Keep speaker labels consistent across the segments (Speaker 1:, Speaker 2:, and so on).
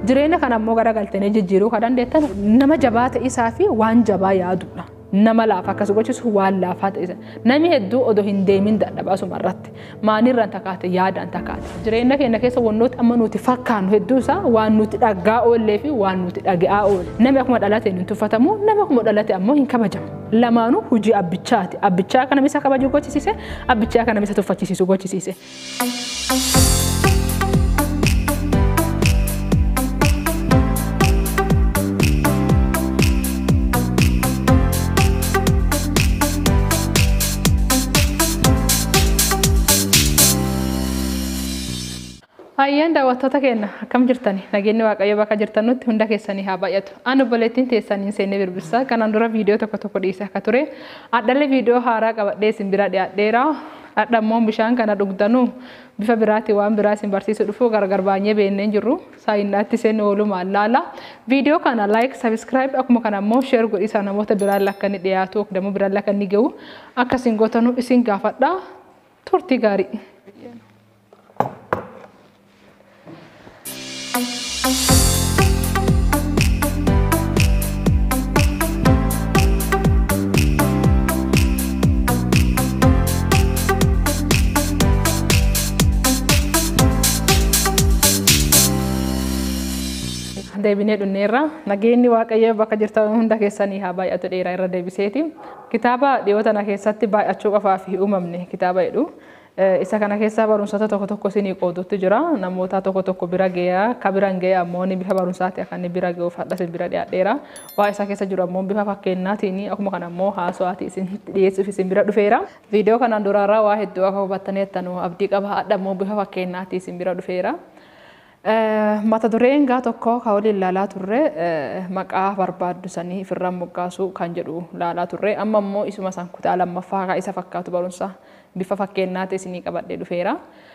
Speaker 1: Jireenya kana ammoo garagaltanii jijjiiruu kan dandeettan nama jabaa ta'isaa fi waan jabaa yaadudha. Nama laafa akkas gochisu waan laafaa ta'isa. Namni hedduu odoo hin deemin dadhabaa suma irratti. Maanirraan takaate yaadaan takaate. Jireenya keenya keessa wantoota amma nuti fakkaannu hedduu isaa waan nuti dhaggaa oollee fi waan nuti dhaga'aa oolle. Namni akkuma dhalate hin tuffatamu, namni akkuma dhalate ammoo hin kabajamu. Lamaanuu hojii abbichaati. Abbichaa kana isa kabaju gochisiise, abbichaa kana isa tuffachisiisu gochisiise. Hayyaan daawwattoota keenya akkam jirtani? Nageenyi Waaqayyo bakka jirtan nutti hunda keessanii haa baay'atu. Ani obboleettiin teessanii seennee birbirsaa kanaan dura viidiyoo tokko tokko dhiise akka ture. Adhallee viidiyoo haaraa qabadhee isin bira dhiyaadheera. Dhadhammoon bishaan kana dhugdanuu bifa biraatti waan biraa isin barsiisu dhufu gargar baanyee beennee jirru. Saayinaatti isin oolumaan laala. Viidiyoo kana laayik, sabiskiraayib akkuma kana immoo sheer godhisaa namoota biraan lakka inni dhiyaatu dammoo biraan lakka inni gahu akkasiin gootanuu isin gaafadha. Turtii gaarii. deebinee dhunneerra nageenyi waaqayyo bakka jirtan hunda keessanii haa baay'atu dheeraa irra deebiseeti. Kitaaba dhiyoo tana keessatti baay'achuu qofaa fi uumamne kitaaba jedhu. Isa kana keessaa barumsota tokko tokko isinii qoodutti jira. Namoota tokko tokko bira ga'aa ka biraan ga'ee ammoo bifa barumsaati akka inni bira ga'uuf hadhas bira dhiyaadheera. Waa isa keessa jiru ammoo bifa fakkeenyaatiin akkuma kana ammoo haasawaatii isin dhiyeessuuf isin bira dhufeera. Viidiyoo kanaan duraarraa waa hedduu akka hubattaneettanuu abdii qaba hadha ammoo bifa fakkeenyaatii isin bira dhufeera. Mata dureen gaa tokko ka waliin ilaalaa turre maqaa barbaaddu sanii ofirraa moggaasuu kan jedhu ilaalaa turre amma immoo isuma san kutaa lammaffaa ka isa fakkaatu barumsa bifa fakkeenyaatti isinii qabadhee dhufeera.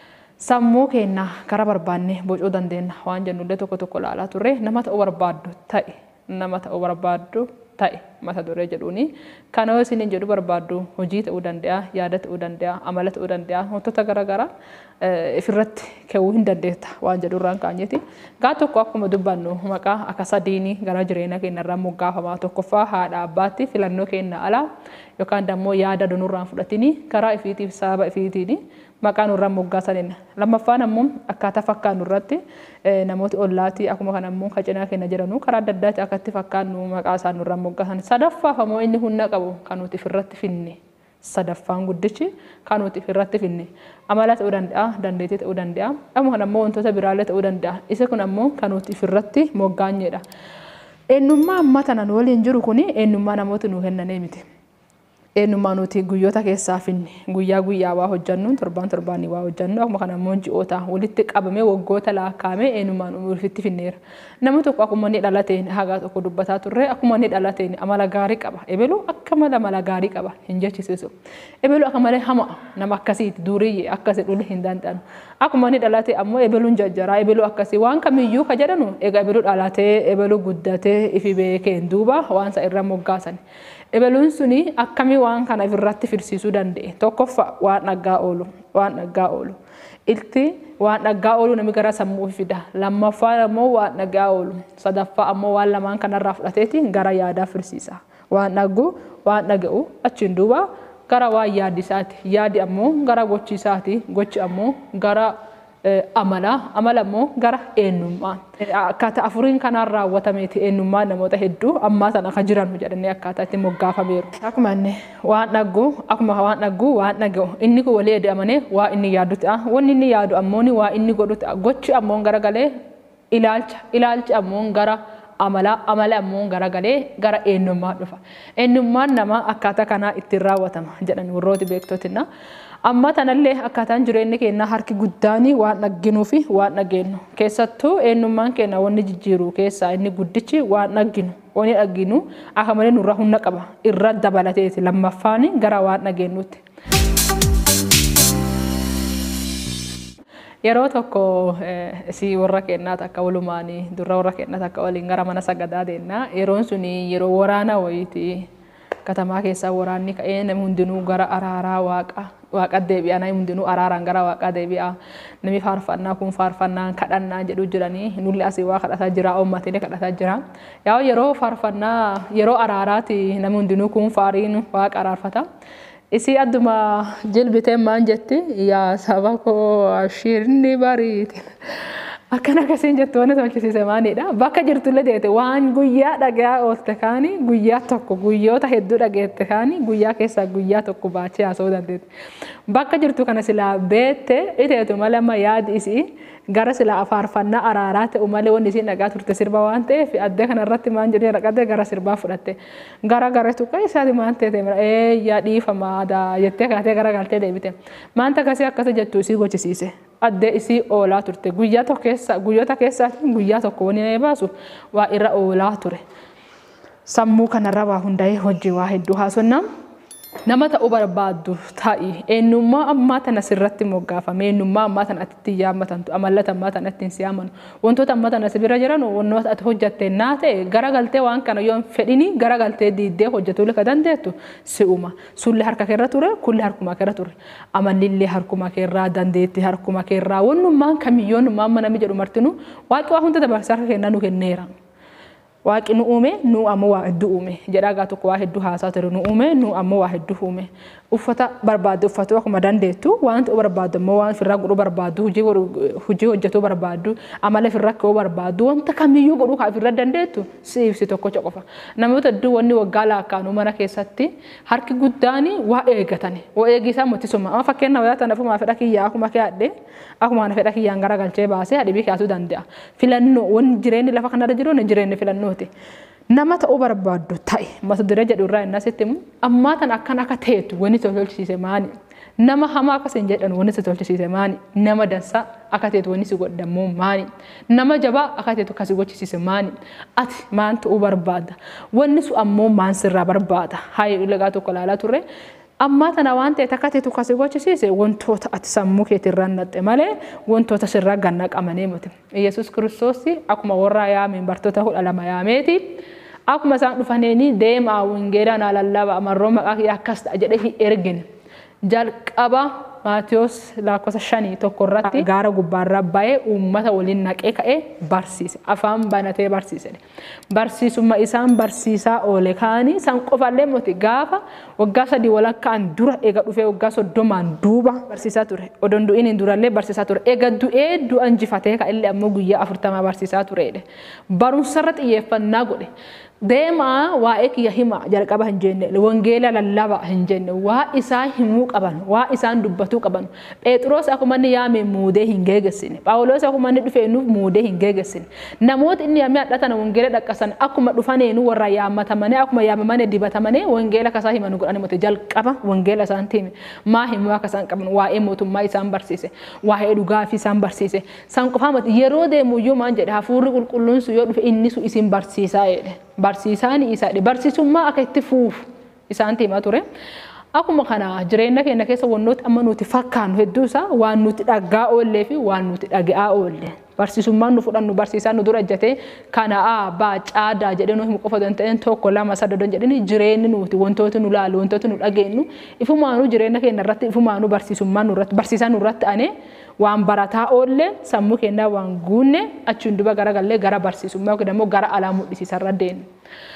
Speaker 1: Sammuu keenya karaa barbaanne bocuu dandeenya waan jennullee tokko tokko ilaalaa turre nama ta'uu barbaaddu ta'e nama ta'uu barbaaddu ta'e mata duree jedhuuni. Kana isin jedhu barbaaddu hojii ta'uu danda'a, yaada ta'uu danda'a, amala ta'uu danda'a, wantoota garaagaraa ofirratti ka'uu hin dandeetta waan jedhurraan kaanyeeti. Gaa tokko akkuma dubbannu maqaa akka sadiini gara jireenya keenya irraa moggaafamaa tokkoffaa haadha abbaatti filannoo keenya alaa yookaan immoo yaada donurraan fudhatini karaa ifiitiif sababa ifiitiini maqaa nurraa moggaasanidha. Lammaffaan ammoo akkaataa fakkaannu irratti namooti ollaatii akkuma kana ammoo kacinaa keenya jiranu karaa adda addaatti akkatti fakkaannu maqaa isaan nurraa moggaasan. Sadaffaaf ammoo inni humna qabu kan nuti ofirratti finne. Sadaffaan guddichi kan nuti ofirratti finne. Amala ta'uu danda'a, dandeettii ta'uu danda'a. Akkuma kana ammoo wantoota biraallee ta'uu danda'a. Isa kun ammoo kan nuti ofirratti moggaanyedha. Eenyummaa amma tana nu waliin jiru kuni eenyummaa namooti nu kennanee miti. eenyummaa nuti guyyoota keessaa finne guyyaa guyyaa waa hojjannu torbaan torbaanii waa hojjannu akkuma kana immoo ji'oota walitti qabamee waggoota laakkaamee eenyummaan ofitti finneera. Namni tokko akkuma inni dhalateen hagaa tokko dubbataa turre akkuma inni dhalateen amala gaarii qaba. Ebeluu akka mala amala gaarii qaba hin jechisiisu. Ebeluu akka malee hama nama akkasiiti duriyyee akkasii dhulli hin danda'anu. Akkuma inni dhalate ammoo ebeluun jajjaraa ebeluu akkasii waan kamiyyuu ka jedhanu egaa ebeluu dhalatee ebeluu guddatee ifi beekeen duuba waan isa irra moggaasan. Ebeluun suni akkamii waan kana ofirratti firsiisuu danda'e tokkoffaa waan dhaggaa oolu waan dhaggaa oolu ilti waan dhaggaa oolu namni gara sammuu fida lammaffaan ammoo waan dhaggaa oolu sadaffaa ammoo waan lamaan kanarraa fudhateeti gara yaadaa firsiisa waan dhaggu waan dhaga'u achiin duuba gara waan yaaddisaati yaadi ammoo gara gochiisaati gochi ammoo gara amala amala immoo gara eenyummaa akkaataa afuriin kanaan raawwatameeti eenyummaa namoota hedduu ammaa sana akka jiran jedhanii akkaataa itti moggaafameeru. Akkuma inni waan dhaggu akkuma waan dhaggu waan dhaga'u inni kun walii eda'amanii waa inni yaadu ta'a wanni inni yaadu ammoo waa inni godhu ta'a gochi ammoo garagalee ilaalcha ilaalchi ammoo gara amala amala ammoo garagalee gara eenyummaa dhufa. Eenyummaan nama akkaataa kanaa ittiin raawwatama jedhan warrooti beektotina. Amma tanallee akkaataan jireenya keenyaa harki guddaan waan dhagginuu fi waan dhageenyu. Keessattuu eenyummaan keenya wanni jijjiiru keessaa inni guddichi waan dhagginu. Wanni dhagginu akka malee nurraa humna qaba. Irra dabalateeti lammaffaan gara waan dhageenyutti. Yeroo tokko si warra keenyaa takka walumaan durra warra keenyaa takka waliin gara mana sagadaa deemna. Yeroon suni yeroo waraana wayiiti. Katamaa keessaa waraanni ka'ee namni hundinuu gara araaraa waaqa waaqa deebi'aa namni hundinuu araaraan gara waaqaa deebi'aa namni faarfannaa kun faarfannaa kadhannaa jedhu jiranii nulli asii waa kadhataa jira uummatni kadhataa jira yaa yeroo faarfannaa yeroo araaraati namni hundinuu kun faariin waaqa araarfata. Isii adduma jilbitee maan jetti yaa saba koo shirni bariite. Akkan akkasiin jettu wanti tolchisiise maalidha. Bakka jirtullee deete waan guyyaa dhagaa oolte kaani guyyaa tokko guyyoota hedduu dhageette kaani guyyaa keessaa guyyaa tokko baachee haasa'uu dandeetti. Bakka jirtu kana silaa beette iteetu malee amma yaadi isii gara silaa faarfannaa araaraa ta'u malee wanni isiin dhagaa turte sirba waan ta'eef addee kanarratti maan jedhee dhaqattee gara sirbaa fudhatte. Gara gara tuqqa isaati maan ta'e eeyyaa dhiifamaadha jettee kaatee gara galtee deebite. Maanta akkasii akkasii jettu isii gochisiise. Addee isii oolaa turte. Guyyaa tokko keessa guyyoota keessaatiin guyyaa tokko wani baasu waa irra oolaa ture. Sammuu kanarra waa hundaa'ee hojii waa hedduu haasofnaa. Nama ta'uu barbaaddu ta'i. Eenyummaa ammaa tana sirratti moggaafame. Eenyummaa ammaa tana atti yaammatantu. Amallata ammaa tana ittiin si yaamanu. Wantoota ammaa tana si bira jiran wantoota ati hojjatte naa ta'e garagaltee waan kana yoo hin fedhini garagaltee diiddee hojjetuu ka dandeettu si uuma. Sulli harka keerra ture, kulli harkuma keerra ture. Amallillee harkuma keerraa, dandeetti harkuma keerraa. Wannummaan kamiyyoon namni namni jedhu martinu waaqi waa hunda dabarsee harka kennaa nu kenneera. Waaqi nu uume nu ammoo waa hedduu uume jedhaa gaa tokko waa hedduu haasaa ture nu uume nu ammoo waa hedduu uume uffata barbaaddu uffatuu akkuma dandeettu waan ta'uu barbaaddu ammoo waan ofirraa godhuu barbaaddu hojii hojjetuu barbaaddu amala ofirraa ka'uu barbaaddu wanta kamiyyuu godhuu kaa ofirra dandeettu si ibsi tokkocha qofa namoota hedduu wanni waggaa laakkaanuu mana keessatti harki guddaan waa eegatan waa eegisaa mootisuma amma fakkeenyaaf yoo ta'an afumaa fedha kiyyaa akkuma keeyyaadhe akkuma fedha kiyyaan garagalchee baasee hadhibii kaasuu danda'a filannoo wanni jireenyi lafa kanarra jiru jireenyi filannooti. nama ta'uu barbaaddu ta'e mata duree jedhu irraa inni asitti immoo ammaa tan akkan akka ta'etu wanni si tolchisiise maani nama hamaa akkas hin jedhan wanni si tolchisiise maani nama dansaa akka ta'etu wanni si godhammoo maani nama jabaa akka ta'etu akkasi gochisiise maani ati maan ta'uu barbaadda wanni sun ammoo maan sirraa barbaada haayee lagaa tokko ilaalaa turre ammaa tana waan ta'e takka ta'etu akkasi gochisiise wantoota ati sammuu keetirraa naqxe malee wantoota sirraa ganna qabanee miti. Yesuus kiristoos akkuma warra yaameen bartoota kudha lama yaameeti. Akkuma isaan dhufaniini deemaa wangeelaa naa lallaba amarroo maqaa kiyya akkas ta'a jedhee hin ergine. Jalqaba Maatiyos lakkoofsa shanii tokko irratti gaara gubbaarraa ba'ee uummata waliin naqee ka'ee barsiise. Afaan banatee barsiise. Barsiisummaa isaan barsiisaa oole kaanii isaan qofallee moti gaafa waggaa sadii walakkaan dura eega dhufee waggaa soddomaan duuba barsiisaa ture. Odoon du'iin hin durallee barsiisaa ture. Eega du'ee du'a injifatee ka'ellee ammoo guyyaa afurtamaa barsiisaa turedha. Barumsarra xiyyeeffannaa godhe. deemaa waa'ee kiyya hima jalqaba hin jenne wangeela lallaba hin jenne waa isaa himuu qaban waa isaan dubbatuu qaban phexros akkuma inni yaame muudee hin geegessine phaawulos akkuma inni dhufee nuuf muudee hin geegessine namoota inni yaamee hadhatana wangeela dhaqqasan akkuma dhufaneenu warra yaammatamanii akkuma yaamamanii dibatamanii wangeela kasaa himan godhani mute jalqaba wangeela isaan tiime maa himuu akka isaan qaban waa'ee mootummaa isaan barsiise waa'ee dhugaafi isaan barsiise san qofaa mati yeroo deemu iyyuu maan jedhe hafuurri qulqulluun sun yoo dhufe inni sun isin barsiisaa jedhe barsiisaan isaadha. Barsiisummaa akka itti fuufu isaan timaa ture. Akkuma kana jireenya keenya keessa wantoota amma nuti fakkaannu hedduu isaa waan nuti dhaggaa oollee fi waan nuti dhaga'aa oolle. Barsiisummaan nu fudhannu barsiisaan nu dura ejjatee kana abbaa caadaa jedhee nu himu qofa don ta'een tokko lama sadda don jedhanii jireenyi nuti wantoota nu laalu wantoota nu dhageenyu ifumaanuu jireenya keenya irratti ifumaanuu barsiisummaan nurratti barsiisaan nurratti anee waan barataa oolle sammuu keenyaa waan guunne achiin duba garagallee gara barsiisummaa yookiin immoo gara alaa mul'isiisarra deemu.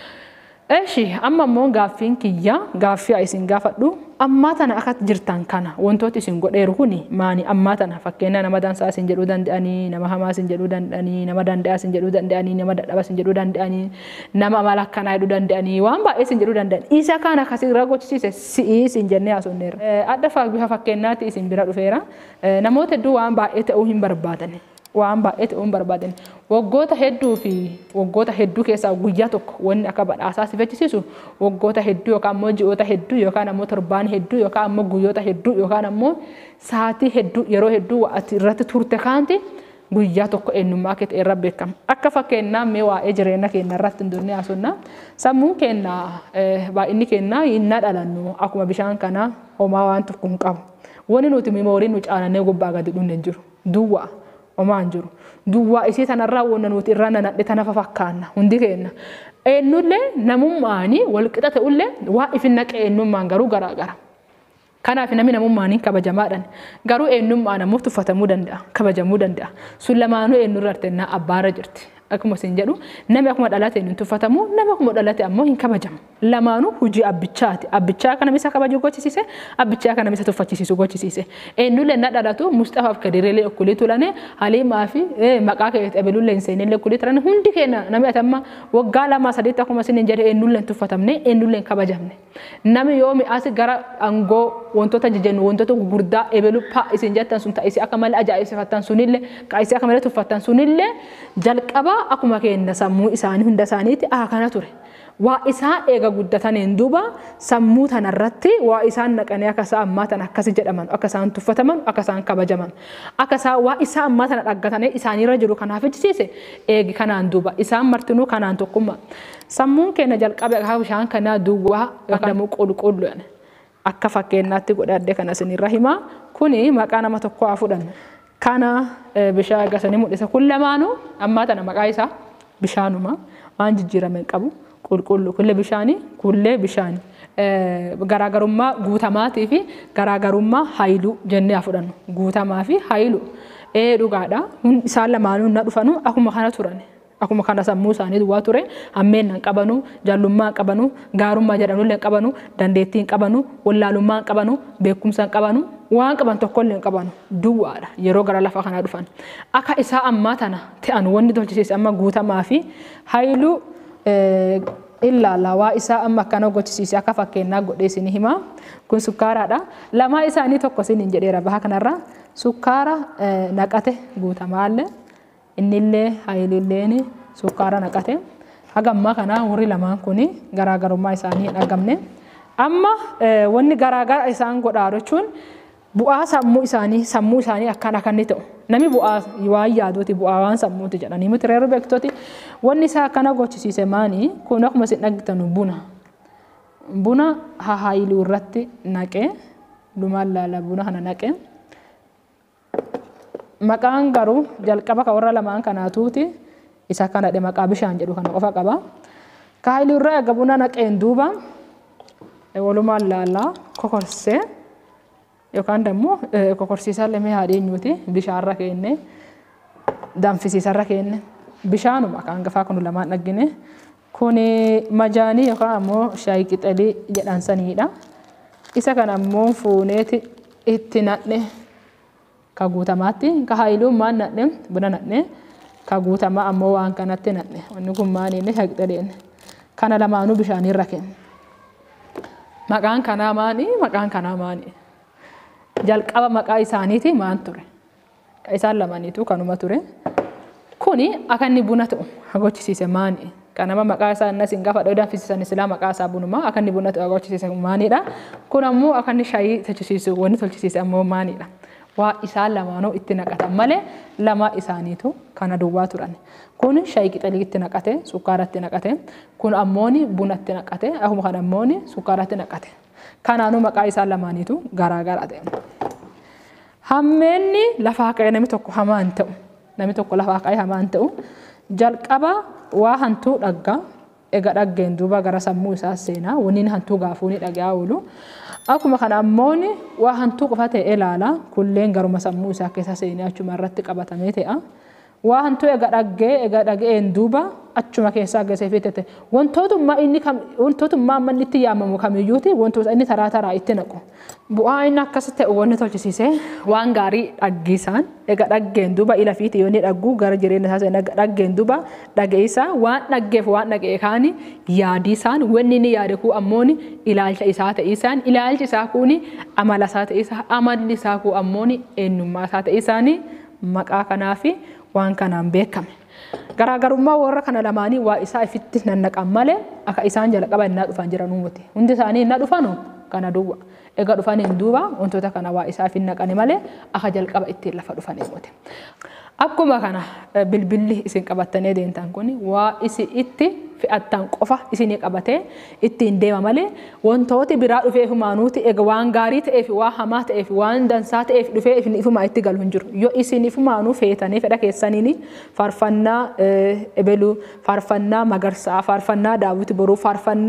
Speaker 1: Eshi amma immoo gaaffiin kiyya gaaffii isin gaafadhu ammaa tana akka jirtan kana wantooti isin godheeru kuni maani ammaa tana fakkeenya nama dansaa isin jedhuu danda'anii nama hamaa isin jedhuu danda'anii nama danda'a isin jedhuu danda'anii nama dadhaba isin jedhuu danda'anii nama amala akkanaa jedhuu danda'anii waan baay'ee isin jedhuu danda'an isa kana akkasii irra gochisiise si'ii isin jennee haasofneerra. Adda bifa fakkeenyaatti isin bira dhufeera namoota hedduu waan baay'ee ta'uu hin barbaadani. waan baay'ee ta'uu hin barbaadan waggoota hedduu fi waggoota hedduu keessaa guyyaa tokko wanni akka badhaasaa si fechisiisu waggoota hedduu yookaan ammoo ji'oota hedduu yookaan ammoo torbaan hedduu yookaan ammoo guyyoota hedduu yookaan ammoo sa'aatii hedduu yeroo hedduu ati irratti turte kaanti guyyaa tokko eenyummaa kee ta'e irra beekama. Akka fakkeenyaa mee waa'ee jireenya keenya irratti hin durne haasofna. Sammuun keenya baay'inni keenya hinnaa dhalannu akkuma bishaan kana homaa waan tokko hin qabu. Wanni nuti miimoorii nu caalannee gubbaa gadi dhunne hin jiru. Duwwaa. homaa hin jiru. Duwwaa isii tanarraa wanna nuti irraa nanadhe tanafa fakkaanna hundi keenya. Eenyullee namummaanii walqixa ta'ullee waa ifin naqe eenyummaan garuu garaagara. Kanaaf namni namummaaniin kabajamaadhaan garuu eenyummaan ammoo tuffatamuu danda'a kabajamuu danda'a sun lamaanuu eenyurra artennaa abbaarra jirti. Akkuma isin jedhu namni akkuma dhalate hin tuffatamu namni akkuma dhalate ammoo hin kabajamu. Lamaanuu hojii abbichaati. Abbichaa kana isa kabaju gochisiise abbichaa kana isa tuffachiisu gochisiise. Eenyullee na dhalatu Mustaafaaf Kadireelee okkulii tulane Haliimaa fi maqaa keessatti Ebeluullee hin seenillee okkulii tulan hundi keenya namni atamma waggaa lama sadiitti akkuma isin jedhe eenyullee hin tuffatamne eenyullee hin kabajamne. Namni yoo mi'aas gara aangoo wantoota jijjennu wantoota gurguddaa Ebeluu paa isin jettan sun ta'isi akka malee ajaa'ibsifattan sunillee qaayisii akka malee tuffattan sunillee jalqaba akkuma keenya sammuu isaanii hunda isaaniitti haa kana ture. Waa isaa eega guddataniin duuba sammuu tanarratti waa isaan naqanii akka isaa ammaa tana akkasi jedhaman akka isaan tuffataman akka isaan kabajaman akka isaan waa isaa ammaa tana dhaggatanii isaaniirra jiru kanaaf ijjisiise eegi kanaan duuba isaan martinuu kanaan tokkummaa. Sammuun keenya jalqabe akka bishaan kanaa duwwaa yookaan qulqullu akka fakkeenyaatti godhadhe kana isinirra himaa kuni maqaa nama tokko haa fudhannu. Kana bishaan agarsiisanii mul'isa. Kun lamaanuu ammaa tana maqaa isaa bishaanuma waan jijjiirame qabu qulqullu kullee bishaanii kullee bishaanii. Garaagarummaa guutamaatii fi garaagarummaa haayiluu jennee haa fudhannu. Guutamaa fi haayiluu. Ee dhugaadha. Isaan lamaanuu na dhufanu akkuma kana turan. Akkuma kana sammuu isaanii duwwaa ture hammeen hin qabanu, jaallummaa hin qabanu, gaarummaa jedhanullee hin qabanu, dandeettii hin qabanu, wallaalummaa hin qabanu, beekumsa hin qabanu, waan qaban tokkollee hin qabanu duwwaadha yeroo gara lafa kanaa dhufan. Akka isaa ammaa tana ta'an wanni tolchisiise amma guutamaa fi haayiluu ilaala waa isaa amma akkana gochisiise akka fakkeenyaa godhee isin hima. Kun sukkaaraadha. Lamaa isaanii tokko isin hin jedheera baha kanarra sukkaara naqate guutamaallee. innillee haayililleen sukkaara naqate haga ammaa kana warri lamaan kun garaagarummaa isaanii hin argamne amma wanni garaagara isaan godhaa jechuun bu'aa sammuu isaanii sammuu isaanii akkan akkanni ta'u nami bu'aa waan yaaduuti bu'aa waan sammuuti jedhanii miti reeru beektooti wanni isaa akkana gochisiise maanii kun akkuma isin dhaggitan buna buna haayiluu irratti naqee lumaan laala buna kana naqee maqaan garuu jalqaba ka warra lamaan kanaatuuti isa kanadhe maqaa bishaan jedhu kana qofa qaba. Kaayilii irraa egaa buna naqeen duuba walumaan laallaa kokorsee yookaan immoo kokorsiisaa lamee haadheenyuuti bishaanirra keenne danfisiisarra keenne bishaanuma kan gafaa kun lamaan dhaggine kun majaanii yookaan ammoo shaayii qixalii jedhan saniidha. Isa kana ammoo fuuneeti itti nadhe ka guutamaatti ka haayiluun maan nadhe buna nadhe ka guutamaa ammoo waan kanatti nadhe wanni kun maaniinne haqxaleen kana lamaanuu bishaanirra kenne. Maqaan kanaa maani maqaan kanaa maani jalqaba maqaa isaaniiti maan ture isaan lamaniitu kanuma ture kuni akka inni buna ta'u gochisiise maani kanama maqaa isaa innas hin gaafa dhodaan fisiisan silaa maqaa isaa bunuma akka inni buna ta'u gochisiise maanidha kun ammoo akka inni shaayii tolchisiisu wanni tolchisiise ammoo maanidha. waa isaan lamaanuu itti naqatan malee lama isaaniitu kana duwwaa turan. Kun shaayii qixalii itti naqate, sukkaara itti naqate, kun ammooni buna itti naqate, akkuma kana ammooni sukkaara itti naqate. Kanaanuu maqaa isaan lamaaniitu garaagara ta'e. Hammeenni lafaa ka'ee namni tokko hamaa hin ta'u. Namni tokko lafaa ka'ee hamaa hin ta'u. Jalqaba waa hantuu dhaggaa. Ega dhaggeen duuba gara sammuu isaa seenaa. Wanni hantuu gaafuu ni dhagaa oolu. Akkuma kana ammoon waa hantuu qofa ta'e ilaala kulleen garuma sammuu isaa keessa seenee achuma irratti qabatamee ta'a. Waa hantuu ega dhaggee ega dhageen duuba achuma keessaa agarsiisee fiitete wantootummaa inni wantootummaa amma inni itti yaamamu kamiyyuuti wantoota inni taraa taraa itti naqu. Bu'aa inni akkas ta'e wanni tolchisiisee waan gaarii dhaggiisaan ega dhaggeen duuba ila fiiti yoo inni dhaggu gara jireenya isaa seenaa dhaggeen duuba dhageessaa waan dhaggeef waan dhagee kaani yaadiisaan wanni inni yaade kuu ammoon ilaalcha isaa ta'isaan ilaalchi isaa kuuni amala isaa ta'isaan amalli isaa kuu ammoon eenyummaa isaa ta'isaan maqaa kanaa fi waan kanaan beekame. Garaagarummaa warra kana lamaanii waa isaa ifitti nannaqan malee akka isaan jalqaba innaa dhufan jiranuu miti. Hundi isaanii innaa dhufanu kana duwwa. Egaa dhufaniin duuba wantoota kana waa isaa fi naqani malee akka jalqaba ittiin lafa dhufanii miti. Akkuma kana bilbilli isin qabattanii deemtan kun waa isin itti fe'attan qofa isinii qabatee ittiin deema malee wantooti biraa dhufee humaanuuti egaa waan gaarii ta'eef waan hamaa ta'eef waan dansaa ta'eef dhufee ifumaa itti galu hin jiru. Yoo isin ifumaanuu feetanii fedha keessaniin faarfannaa ebeluu, faarfannaa magarsaa, faarfannaa daawwiti boruu, faarfannaa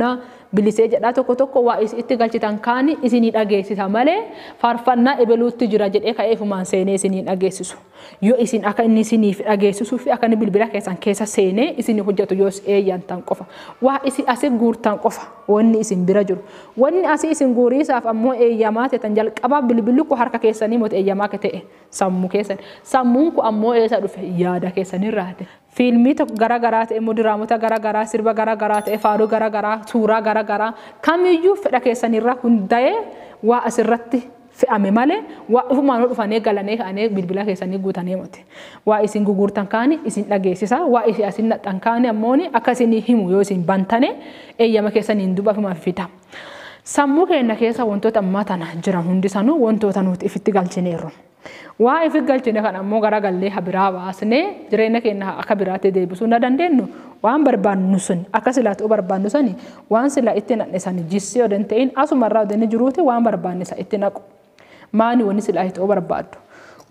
Speaker 1: bilisee jedhaa tokko tokko waa itti galchitan kaani isinii dhageessisa malee faarfannaa ebeluutti jira jedhee ka'eefumaan seenee isinii dhageessisu. Yoo isin akka inni isiniif dhageessisuu fi akka inni bilbila keessan keessa seenee isinii hojjetu yoo eeyyantan qofa. Waa isin asii guurtan qofa wanni isin bira jiru. Wanni asii isin guuriisaaf ammoo eeyyamaa ta'an jalqaba bilbilli kun harka keessanii moti eeyyamaa ta'e sammuu keessan. Sammuun kun ammoo eessa dhufe yaada keessanirraati. Fiilmii garaagaraa ta'e immoo diraamota garaagaraa sirba garaagaraa ta'e faaruu garaagaraa suuraa garaagaraa kamiyyuu fedha keessanirra hundaa'ee waa asirratti fe'ame malee waa ofumaan dhufanii galanii ka'anii bilbila keessanii guutanii miti. Waa isin gugurtan kaani isin dhageessisa waa isin asin nadhan kaani ammoo akka isin himu yoo isin bantane eeyyama keessaniin duuba ofumaan fida. Sammuu keenya keessa wantoota ammaa tana jiran hundisanuu wantoota nuti ifitti galchineerru. Waa ifi galchine kan ammoo garagallee biraa baasnee jireenya keenya akka biraatti deebisuu na dandeenyu waan barbaannu sun akka silaatu barbaannu sani waan sila itti nadhisan jissee odan ta'in asumarraa odan jiruuti waan barbaanne isa itti naqu. Maani wanni sila itti barbaaddu.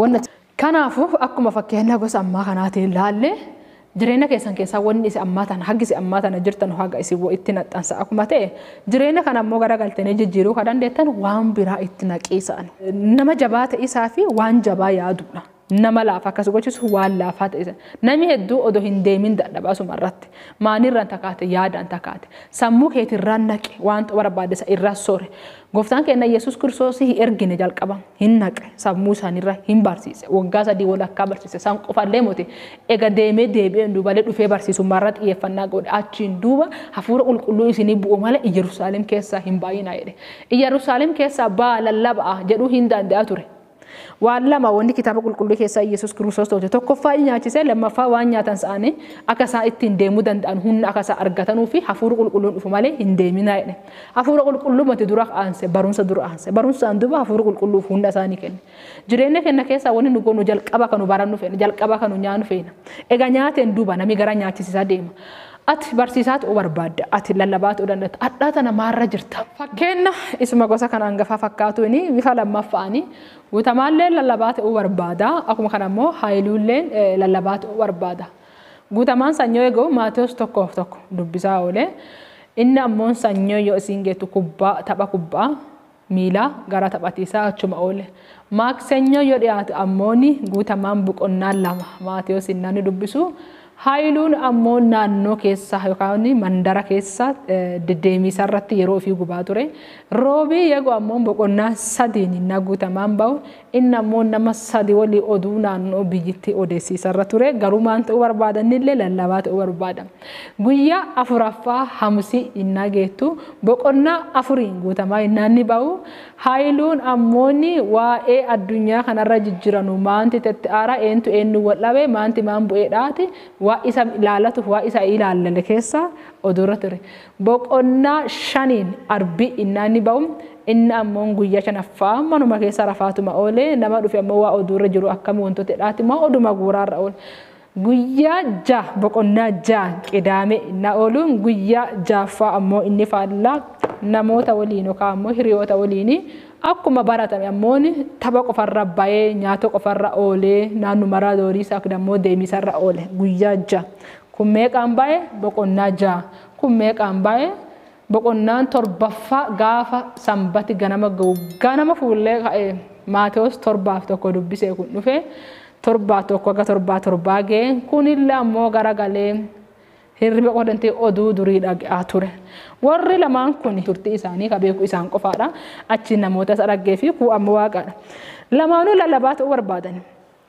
Speaker 1: Kanaafuu akkuma fakkeenya gosa ammaa kanaatiin ilaalle jireenya keessan keessaa wanni isin ammaa tana haggi isin ammaa tana jirtan haga isin itti naxxansa akkuma ta'e jireenya kana ammoo garagaltanii jijjiiruu kan dandeettan waan biraa itti naqiisan. Nama jabaa ta'isaa fi waan jabaa yaadudha. Nama laafa akkas gochisu waan laafaa ta'isa. Namni hedduu odoo hin deemin dadhabaa asuma irratti. Maanirraan takaate yaadaan takaate. Sammuu keetirraan naqe wanta barbaadesa irraa sore. Gooftaan keenya Yesuus Kiristoos hin ergine jalqaba hin naqe sammuu isaaniirra hin barsiise. Waggaa sadii walakkaa barsiise. Isaan qofallee moote ega deemee deebi'een duubalee dhufee barsiisummaarra xiyyeeffannaa godhe achiin duuba hafuura qulqulluu isinii bu'u malee Iyyerusaalem keessaa hin baay'inaa jedhe. Iyyerusaalem keessaa baa lallaba'a jedhuu hin danda'a ture. waan lama wanni kitaaba qulqulluu keessaa Yesuus Kiristoos tolche tokkoffaa nyaachisee lammaffaa waan nyaatan sa'anii akka isaan ittiin deemuu danda'an humna akka isaan argatanuu fi hafuura qulqulluun dhufu malee hin deeminaa jedhe. Hafuura qulqulluu mati dura aanse barumsa dura aanse barumsaan duuba hafuura qulqulluu hunda isaanii kenne. Jireenya keenya keessaa wanni nu goonu jalqaba kanu barannu feena jalqaba kanu nyaannu feena. Egaa nyaateen duuba namni gara nyaachisisaa deema. ati barsiisaa ta'uu barbaadda ati lallabaa ta'uu danda'a addaa tana maarra jirta fakkeenya isuma gosa kan hangafaa fakkaatuun bifa lammaffaanii guutamaallee lallabaa ta'uu barbaada akkuma kana immoo haayiluulleen lallabaa ta'uu barbaada guutamaan sanyoo eeguu maatiyoos tokkoof tokko dubbisaa oolee inni ammoo sanyoo yoo isiin geettu kubbaa tapha kubbaa miilaa gara taphatiisaa achuma oole maaksenyoo yoo dhiyaatu ammooni guutamaan boqonnaan lama maatiyoos inni dubbisu Haayiluun ammoo naannoo keessa yookaan mandara keessa deddeemisa irratti yeroo ofii gubaa ture. Roobii yeroo ammoo boqonnaa sadiin inni guutamaan bahu inni ammoo nama sadi walii oduu naannoo biyyatti odeessiisa irra ture. Garuu maan ta'uu barbaadanillee lallabaa ta'uu barbaada. Guyyaa afuraffaa hamsii inni geettu boqonnaa afuriin guutamaa inni bahu. Haayiluun ammoonni waa'ee addunyaa kanarra jijjiiranu maanti tetti aara eentu eenyu wal dhabe maanti maan bu'eedhaati. waa isa ilaalatuuf waa isa ilaallale keessa oduurra ture. Boqonnaa shaniin arbi inni bahu inni ammoo guyyaa shanaffaa manuma keessa rafaatuma oolee nama dhufe ammoo waa oduurra jiru akkam wantoota dhaati immoo oduma guuraarra oole. Guyyaa ja boqonnaa ja qidaame inni ooluun guyyaa jaaffaa ammoo inni faallaa namoota waliin yookaan ammoo hiriyoota waliin akkuma baratame ammoo tapha qofarra bayee nyaata qofarra oolee naannuma raadoorii isaa ammoo deemisarra oole guyyaa ja kun meeqaan baye boqonnaa ja kun meeqaan baye boqonnaan torbaffaa gaafa sanbati ganama ga'u ganama fuullee ka'e Maatewos torbaaf tokko dubbisee kun dhufe torbaa tokko aga torbaa torbaa ga'e kunillee ammoo garagalee hirriba qodantee oduu durii dhaga'aa ture. Warri lamaan kun turtii isaanii ka beeku isaan qofaadha. Achi namoota isa dhaggee fi kuu amma waaqaadha. Lamaanuu lallabaa ta'uu barbaadan.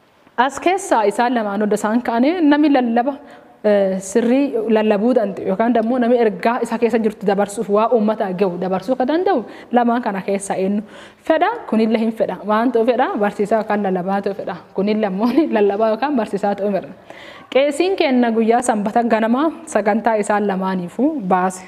Speaker 1: As keessaa isaan lamaanuu odda isaan ka'anii namni lallaba sirrii lallabuu danda'u yookaan immoo namni ergaa isa keessa jirtu dabarsuuf waa uummataa gahu dabarsuu kan danda'u lamaan kana keessaa eenyu fedha kunillee hin fedha waan ta'u fedha barsiisaa yookaan lallabaa ta'u fedha kunillee ammoo lallabaa yookaan barsiisaa ta'u fedha. Qeesiin kenna guyyaa sanbata ganamaa sagantaa isaan lamaaniifuu baase.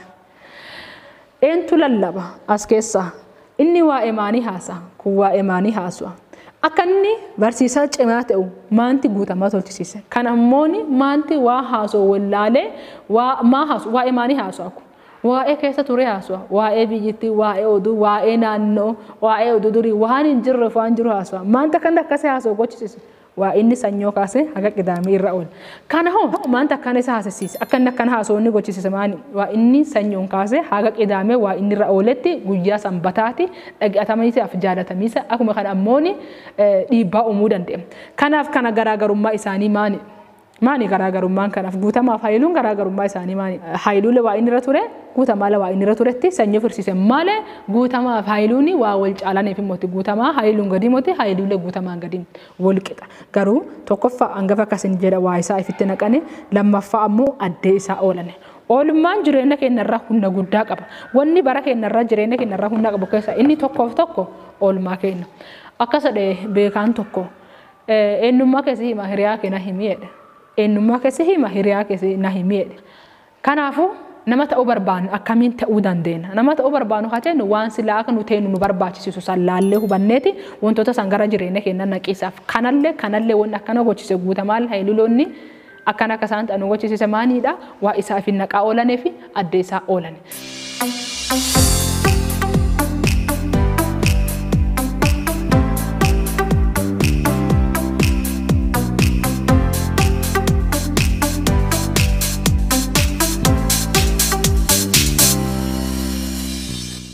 Speaker 1: Eentu lallaba as keessaa inni waa'ee maanii haasa'a kun waa'ee maanii haasu'a. Akka inni barsiisaa cimaa ta'u maanti guutamaa tolchisiise. Kan ammoo maanti waa haasoo wallaalee maa haasu waa'ee maanii haasu'a kun. Waa'ee keessa ture haasu'a. Waa'ee biyyittii, waa'ee oduu, waa'ee naannoo, waa'ee oduu durii waan hin jirreef waan jiru haasu'a. Maanta kan akkasii haasoo gochisiise. waa inni sanyoo kaase haga qidaamee irra oola. Kana hoo maanta akkana isa haasisiise akka inni akkana haasoo gochisiise maani waa inni sanyoon kaase haga qidaamee waa inni irra ooletti guyyaa sanbataati dhaggeeffatamiisaaf jaalatamiisa akkuma kana ammooni dhiibbaa uumuu dandeenya. Kanaaf kana garaagarummaa isaanii maani? Maani garaagarummaan kanaaf guutamaaf haayiluun garaagarummaa isaanii maani? Haayiluulee waa inni irra ture guutamaa waa inni irra turetti sanyii firsiise malee guutamaaf haayiluun waa wal caalaniif immoo guutamaa haayiluun gadi moti haayiluulee guutamaan gadi wal qixa. Garuu tokkoffaa hangafa akkasin jedha waa isaa ifitti naqane lammaffaa ammoo addee isaa oolane. Oolummaan jireenya keenyarraa humna guddaa qaba. Wanni bara keenyarraa jireenya keenyarraa humna qabu keessa inni tokkoof tokko oolmaa keenya. Akka sadhee beekaan tokko eenyummaa keessi hima hiriyaa keenya himiidha. eenyummaa keessi hima hiriyaa keessi na himiidha. Kanaafuu nama ta'uu barbaannu akkamiin ta'uu dandeenya. Nama ta'uu barbaannu haa jennu waan silaa akka nu teenyu nu barbaachisisu san laallee hubanneeti wantoota san gara jireenya keenya naqisaaf kanallee kanallee wanni akkana gochise guutamaa haayiluloonni akkana akka isaan ta'an gochisiise maaniidha waa isaaf naqaa oolanii fi addee isaa oolani.